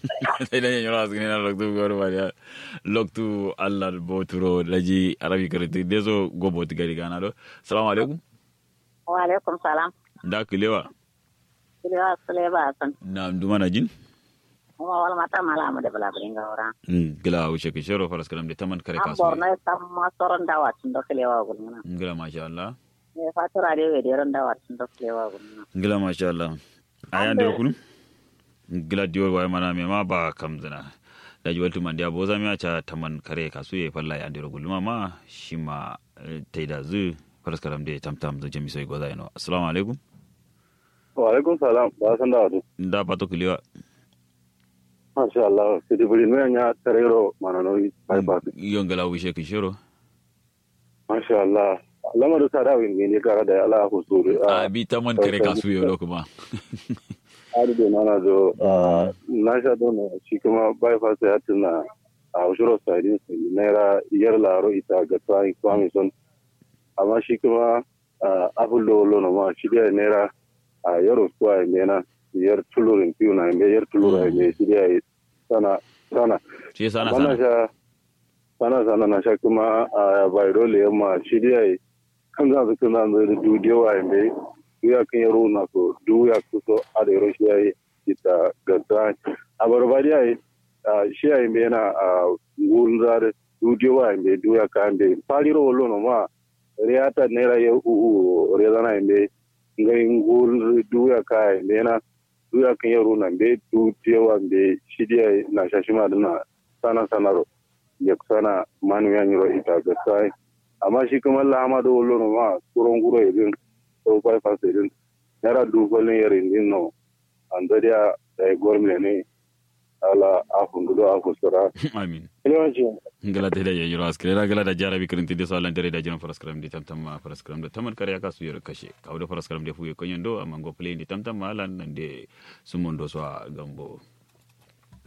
sai dan yoro asgine na loktu goro ba ya loktu allah boturo laji arabi karati dezo go bot gari gana do assalamu alaikum wa alaikum salam da kilewa kilewa sule ba san na nduma na jin kuma wala mata mala mu da bala bringa ora Mm, gila wuce ke shero faras kalam de taman kare an kasu borno tam ma soron dawa tun da kilewa gulmuna ngila masha Allah ne fatura de we de ron dawa tun da kilewa gulmuna ngila masha Allah aya ndero kunu ngila dior way mana me ma ba kam zana da ji waltu man dia boza mi acha taman kare kasu ye falla ya ndero gulma ma shima eh, taida zu faras kalam de tam tam da jami sai goza ino assalamu alaikum wa alaikum salam ba san da wadu nda pato kilewa masha Allah sidi buri no nya tarero manano bypass yo ngila wuce ke shero masha Allah lama da sada win ne kara da Allah ku suru a bi taman kare kasu yo lo kuma adu da nana do na sha do ne shi kuma bypass ya tuna a ushuro side sai naira yar laro ita ga tsai kwami son amma shi kuma abullo lo no ma shi da naira a yaro kwa ne na yar tulurin piu na me yar tulurin me shi da sana sana shi sana Mana sana sha sana sana na sha kuma a bayro le ma shi dai kan za su kana da dudiyo wa me ya kan yaro na so du ya ku so a da yaro shi yayi ita gadda a barbari yayi shi yayi me na a gurin zare dudiyo wa me du ya kan be faliro lo no ma riata nera ye u u rezana me ngai gurin du ya kai me na du ya kan yaro na be du tewa be shi dai na shashima dana sana sanaro ya sana manu ya nyiro ita ga sai amma shi kuma lama da wallo no ma kuron guro idin so bai fa sai din yara du golin yare din no anda dia da gormle ne ala afun do afu sura amin yawanci ngala te da yoro askere la gala da jara bi kirinti de so lan tere da jino faras karam de tam tam ma faras karam da taman kare aka su yoro kashe kawo da faras karam de fuye konyen do amma go play ni tam tam ma lan nan de sumondo so a gambo